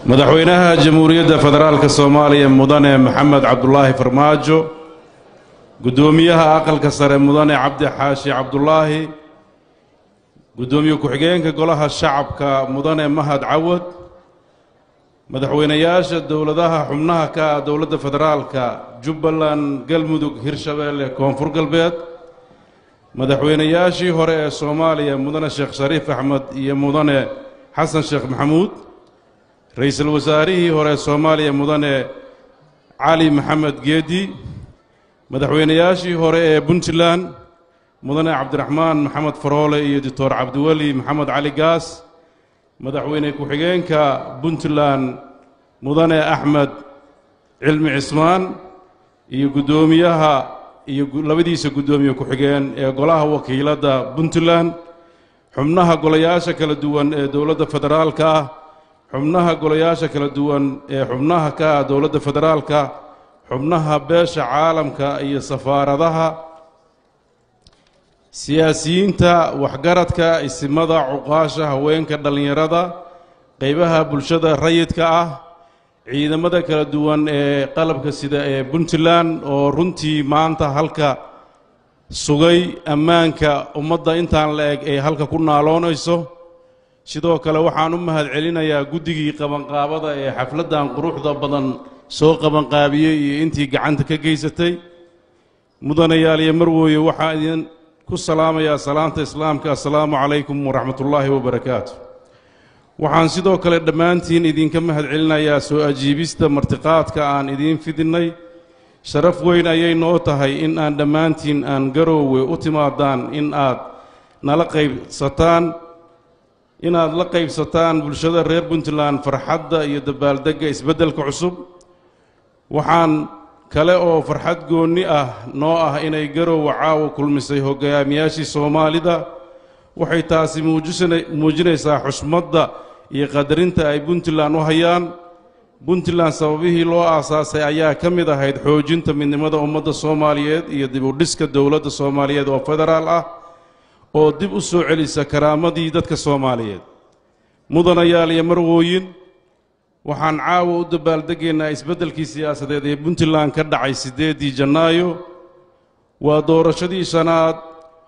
madaxweynaha jamhuuriyadda federaalka soomaaliya mudane maxamed cabdulaahi farmaajo guddoomiyaha aqalka sare mudane cabdi xaashi cabdulaahi guddoomiye ku-xigeenka golaha shacabka mudane mahad cawad madaxweynayaasha dowladaha xubnaha ka ah dowladda federaalka jubbaland galmudug hirshabeelle koonfur galbeed madaxweynayaashii hore ee soomaaliya mudane sheekh shariif axmed iyo mudane xasan sheekh maxamuud ra-iisul wasaarihii hore ee soomaaliya mudane cali maxamed geedi madaxweynayaashii hore ee puntland mudane cabdiraxmaan maxamed faroole iyo doctor cabdiweli maxamed cali gaas madaxweyne ku-xigeenka puntland mudane axmed cilmi cismaan iyo guddoomiyaha iyo labadiisa guddoomiye ku-xigeen ee golaha wakiiladda puntland xubnaha golayaasha kala duwan ee dowladda federaalka ah xubnaha golayaasha kala duwan ee xubnaha ka ah dowladda federaalka xubnaha beesha caalamka iyo safaaradaha siyaasiyiinta waxgaradka isimada cuqaasha haweenka dhallinyarada qaybaha bulshada rayidka ah ciidamada kala duwan ee qalabka sida ee puntland oo runtii maanta halka sugay ammaanka ummadda intaan la eg ay halka ku naaloonayso sidoo kale waxaan u mahad celinayaa guddigii qabanqaabada ee xafladdan quruxda badan soo qabanqaabiyey iyo intii gacanta ka geysatay mudanayaal iyo marwooye waxaa idin ku salaamayaa salaanta islaamka assalaamu calaykum waraxmatullaahi wabarakaatu waxaan sidoo kale dhammaantiin idinka mahad celinayaa soo ajiibista martiqaadka aan idiin fidinnay sharaf weyn ayay noo tahay in aan dhammaantiin aan garoowe u timaadaan in aad nala qaybsataan inaad la qaybsataan bulshada reer puntland farxadda iyo dabaaldegga isbeddelka cusub waxaan kale oo farxad goonni ah noo ah inay garoowe caawa kulmisay hogaamiyaashii soomaalida waxay taasi muujinaysaa xushmadda iyo qadarinta ay puntland u hayaan puntland sababihii loo aasaasay ayaa ka mid ahayd xoojinta midnimada ummadda soomaaliyeed iyo dib u dhiska dowladda soomaaliyeed oo federaal ah oo dib u soo celisa karaamadii dadka soomaaliyeed mudanayaal iyo marwooyin waxaan caawa u dabaaldegaynaa isbeddelkii siyaasadeed ee puntland ka dhacay siddeeddii janaayo waa doorashadii shanaad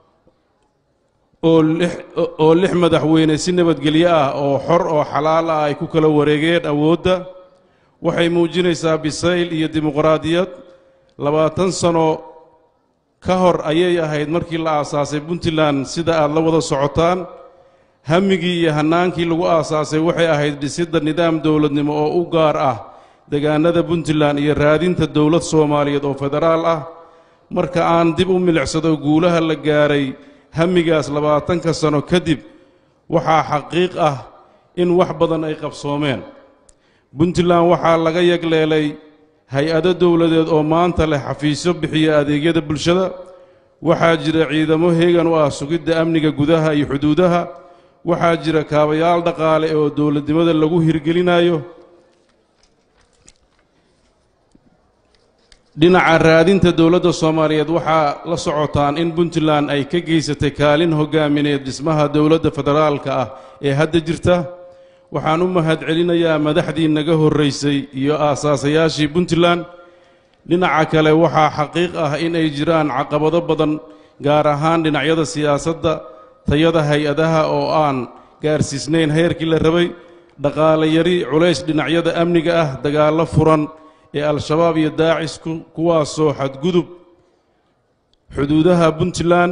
oo lix madaxweyne si nabadgelyo ah oo xor oo xalaal ah ay ku kala wareegeen awoodda waxay muujinaysaa bisayl iyo dimuqraadiyad labaatan sano ka hor ayay ahayd markii la aasaasay puntland sida aad la wada socotaan hammigii iyo hannaankii lagu aasaasay waxay ahayd dhisidda nidaam dowladnimo oo u gaar ah degaanada puntland iyo raadinta dowlad soomaaliyeed oo federaal ah marka aan dib u milicsado guulaha la gaaray hamigaas labaatanka sano kadib waxaa xaqiiq ah in wax badan ay qabsoomeen puntland waxaa laga yagleelay hay-ado dowladeed oo maanta leh xafiisyo bixiya adeegyada bulshada waxaa jira ciidamo heegan u ah sugidda amniga gudaha iyo xuduudaha waxaa jira kaabayaal dhaqaale oo dowladnimada lagu hirgelinayo dhinaca raadinta dowladda soomaaliyeed waxaa la socotaan in puntland ay ka geysatay kaalin hogaamineed dhismaha dowladda federaalka ah ee hadda jirta waxaan u mahad celinayaa madaxdii naga horraysay iyo aasaasayaashii puntland dhinaca kale waxaa xaqiiq ah in ay jiraan caqabado badan gaar ahaan dhinacyada siyaasadda tayada hay-adaha oo aan gaarsiisnayn heerkii la rabay dhaqaale yari culays dhinacyada amniga ah dagaallo furan ee al-shabaab iyo daacis kuwaasoo xadgudub xuduudaha puntland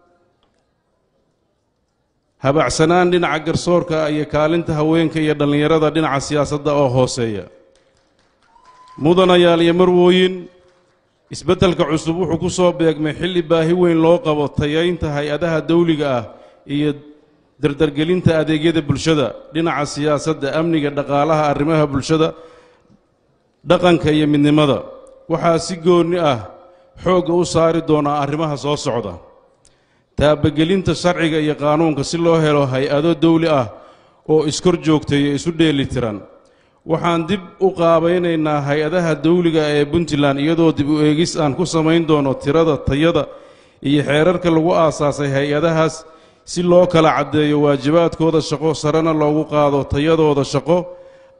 habacsanaan dhinaca garsoorka iyo kaalinta haweenka iyo dhallinyarada dhinaca siyaasadda oo hooseeya mudanayaal iyo marwooyin isbeddelka cusub wuxuu ku soo beegmay xilli baahi weyn loo qabo tayaynta hay-adaha dawliga ah iyo dardargelinta adeegyada bulshada dhinaca siyaasadda amniga dhaqaalaha arrimaha bulshada dhaqanka iyo midnimada waxaa si goonni ah xoogga u saari doonaa arrimaha soo socda taabagelinta sharciga iyo qaanuunka si loo helo hay-ado dawli ah oo iskor joogtaya isu dheeli tiran waxaan dib u qaabaynaynaa hay-adaha dawliga ee puntland iyadoo dib u eegis aan ku samayn doono tirada tayada iyo xeerarka lagu aasaasay hay-adahaas si loo kala caddeeyo waajibaadkooda shaqo sarena loogu qaado tayadooda shaqo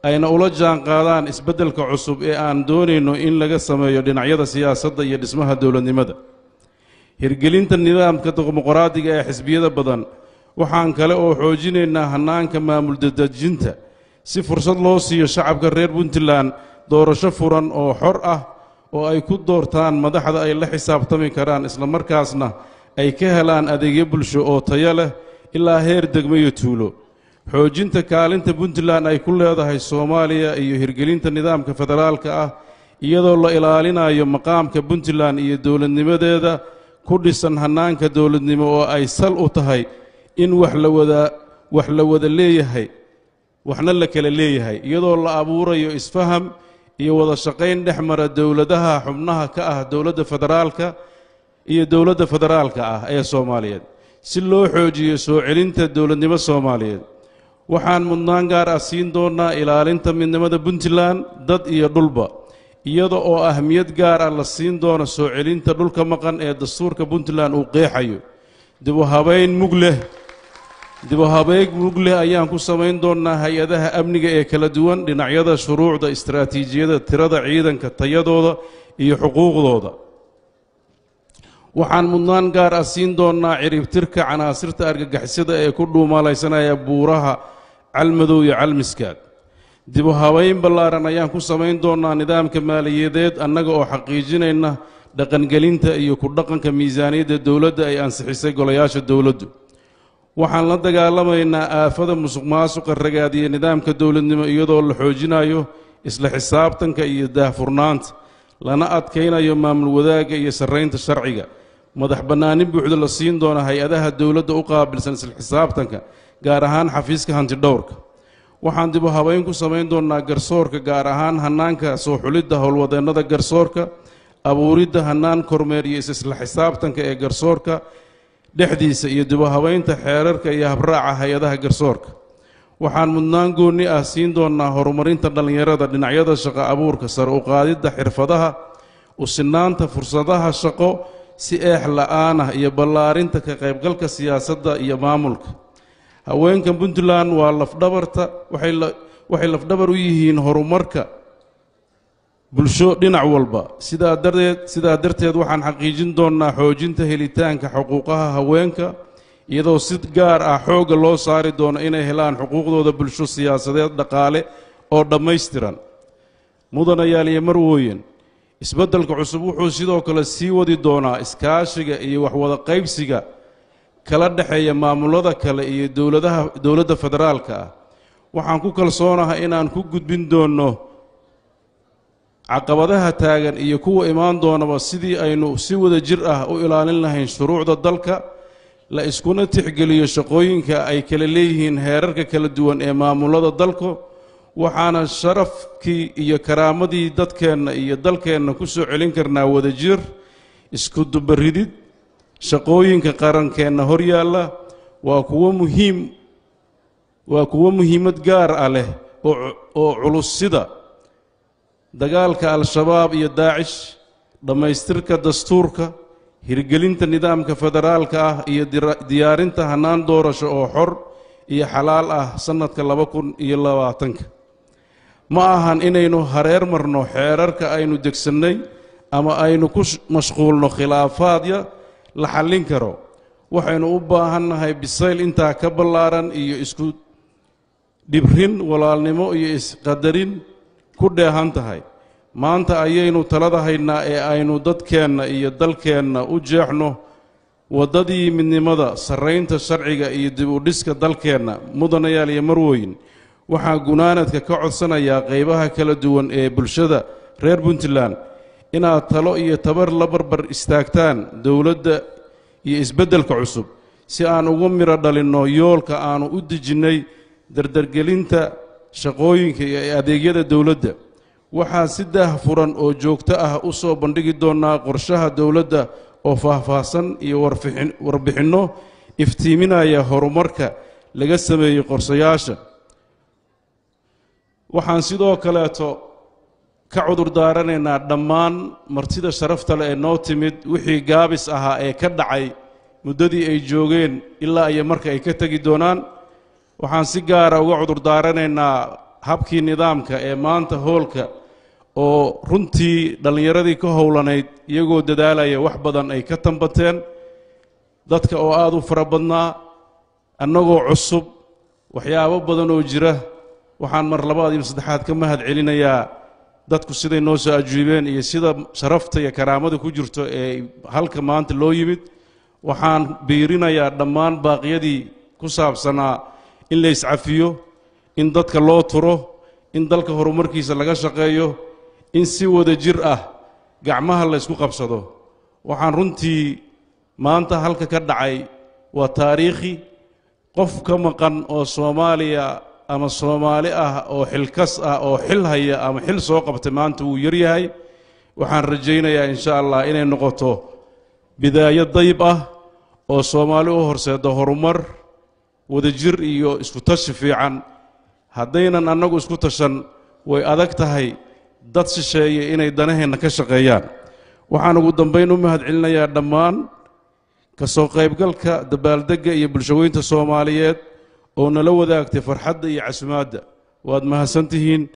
ayna ula jaan qaadaan isbeddelka cusub ee aan doonayno in laga sameeyo dhinacyada siyaasadda iyo dhismaha dowladnimada hirgelinta nidaamka dimuqraadiga ee xisbiyada badan waxaan kale oo xoojinaynaa hannaanka maamul dadejinta si fursad loo siiyo shacabka reer puntland doorasho furan oo xor ah oo ay ku doortaan madaxda ay la xisaabtami karaan islamarkaasna ay ka helaan adeegyo bulsho oo tayo leh ilaa heer degmo iyo tuulo xoojinta kaalinta puntland ay ku leedahay soomaaliya iyo hirgelinta nidaamka federaalka ah iyadoo la ilaalinayo maqaamka puntland iyo dowladnimadeeda ku dhisan hannaanka dowladnimo oo ay sal u tahay in wax la wada wax la wada leeyahay waxna la kala leeyahay iyadoo la abuurayo isfaham iyo wada shaqayn dhex mara dowladaha xubnaha ka ah dowladda federaalka iyo dowladda federaalka ah ee soomaaliyeed si loo xoojiyo soo celinta dowladnimo soomaaliyeed waxaan mudnaan gaar ah siin doonnaa ilaalinta midnimada puntland dad iyo dhulba iyada oo ahmiyad gaar ah la siin doono soo celinta dhulka maqan ee dastuurka puntland uu qeexayo dibu habayn mug leh dibu habeeg mug leh ayaan ku samayn doonnaa hay-adaha amniga ee kala duwan dhinacyada shuruucda istaraatiijiyada tirada ciidanka tayadooda iyo xuquuqdooda waxaan mudnaan gaar ah siin doonnaa ciribtirka canaasirta argagixisada ee ku dhuumalaysanaya buuraha calmadow iyo calmiskaad dibu habayn ballaaran ayaan ku samayn doonnaa nidaamka maaliyadeed annaga oo xaqiijinayna dhaqangelinta iyo ku dhaqanka miisaaniyadda dowladda ay ansixisay golayaasha dowladdu waxaan la dagaalamaynaa aafada musuq maasuqa ragaadiya nidaamka dowladnimo iyadoo la xoojinayo isla xisaabtanka iyo daahfurnaanta lana adkaynayo maamul wadaagga iyo sarraynta sharciga madax bannaanin buuxda la siin doona hay-adaha dowladda u qaabilsan isla xisaabtanka gaar ahaan xafiiska hantidhowrka waxaan dibu habayn ku samayn doonnaa garsoorka gaar ahaan hannaanka soo xulidda howlwadeennada garsoorka abuuridda hannaan kormeer iyo isla xisaabtanka ee garsoorka dhexdiisa iyo dibu habaynta xeerarka iyo habraaca hay-adaha garsoorka waxaan mudnaan goonni ah siin doonnaa horumarinta dhallinyarada dhinacyada shaqo abuurka sare u qaadidda xirfadaha u sinaanta fursadaha shaqo si eex la'aan ah iyo ballaarinta ka qaybgalka siyaasadda iyo maamulka haweenka puntland waa lafdhabarta waxay lafdhabar u yihiin horumarka bulsho dhinac walba sidaa darteed sidaa darteed waxaan xaqiijin doonnaa xoojinta helitaanka xuquuqaha haweenka iyadoo si gaar ah xoogga loo saari doono inay helaan xuquuqdooda bulsho siyaasadeed dhaqaale oo dhammaystiran mudanayaal iyo marwooyin isbeddelka cusub wuxuu sidoo kale sii wadi doonaa iskaashiga iyo waxwada qaybsiga kala dhexeeya maamulada kale iyo dowladaha dowladda federaalka ah waxaan ku kalsoonahay inaan ku gudbin doonno caqabadaha taagan iyo kuwa imaan doonaba sidii aynu si wada jir ah u ilaalin lahayn shuruucda dalka la iskuna tixgeliyo shaqooyinka ay kala leeyihiin heerarka kala duwan ee maamulada dalku waxaana sharafkii iyo karaamadii dadkeenna iyo dalkeenna ku soo celin karnaa wadajir isku dubaridid shaqooyinka qarankeenna hor yaalla waa kuwo muhiim waa kuwo muhiimad gaar ah leh oo culus sida dagaalka al-shabaab iyo daacish dhammaystirka dastuurka hirgelinta nidaamka federaalka ah iyo diyaarinta hannaan doorasho oo xor iyo xalaal ah sannadka laba kun iyo labaatanka ma ahan inaynu hareer marno xeerarka aynu degsannay ama aynu ku mashquulno khilaafaadya la xallin karo waxaynu u baahannahay bisayl intaa ka ballaaran iyo isku dhibrin walaalnimo iyo isqadarin ku dheehan tahay maanta ayaynu talada haynaa ee aynu dadkeenna iyo dalkeenna u jeexno waddadii midnimada sarraynta sharciga iyo dib u dhiska dalkeenna mudanayaal iyo marwooyin waxaa gunaanadka ka codsanayaa qaybaha kala duwan ee bulshada reer puntland inaad talo iyo tabar la barbar istaagtaan dowladda iyo isbeddelka cusub si aan ugu midho dhalinno yoolka aannu u dejinnay dardargelinta shaqooyinka iyo adeegyada dowladda waxaan si daahfuran oo joogto ah u soo bandhigi doonnaa qorshaha dowladda oo faahfaahsan iyo warbixinno iftiiminaya horumarka laga sameeyey qorsayaasha waxaan sidoo kaleeto ka cudur daaranaynaa dhammaan martida sharafta leh ee noo timid wixii gaabis ahaa ee ka dhacay muddadii ay joogeen ilaa iyo marka ay ka tegi doonaan waxaan si gaara uga cudur daaranaynaa habkii nidaamka ee maanta hoolka oo runtii dhallinyaradii ka howlanayd iyagoo dadaalaya wax badan ay ka tambateen dadka oo aada u fara badnaa annagoo cusub waxyaabo badan oo jira waxaan mar labaad iyo saddexaad ka mahad celinayaa dadku siday noo soo ajiibeen iyo sida sharafta iyo karaamada ku jirto ee halka maanta loo yimid waxaan biirinayaa dhammaan baaqyadii ku saabsanaa in la iscafiyo in dadka loo turo in dalka horumarkiisa laga shaqeeyo in si wada jir ah gacmaha la ysku qabsado waxaan runtii maanta halka ka dhacay waa taariikhi qof ka maqan oo soomaaliya ama soomaali ah oo xilkas ah oo xil haya ama xil soo qabtay maanta wuu yaryahay waxaan rajaynayaa insha allah inay noqoto bidaayo dayb ah oo soomaali u horseeda horumar wadajir iyo isku tashi fiican haddaynan annagu isku tashan way adag tahay dad shisheeye inay danaheenna ka shaqeeyaan waxaan ugu dambayn u mahad celinayaa dhammaan ka soo qaybgalka dabaaldegga iyo bulshaweynta soomaaliyeed oo nala wadaagtay farxadda iyo casumaadda waad mahadsantihiin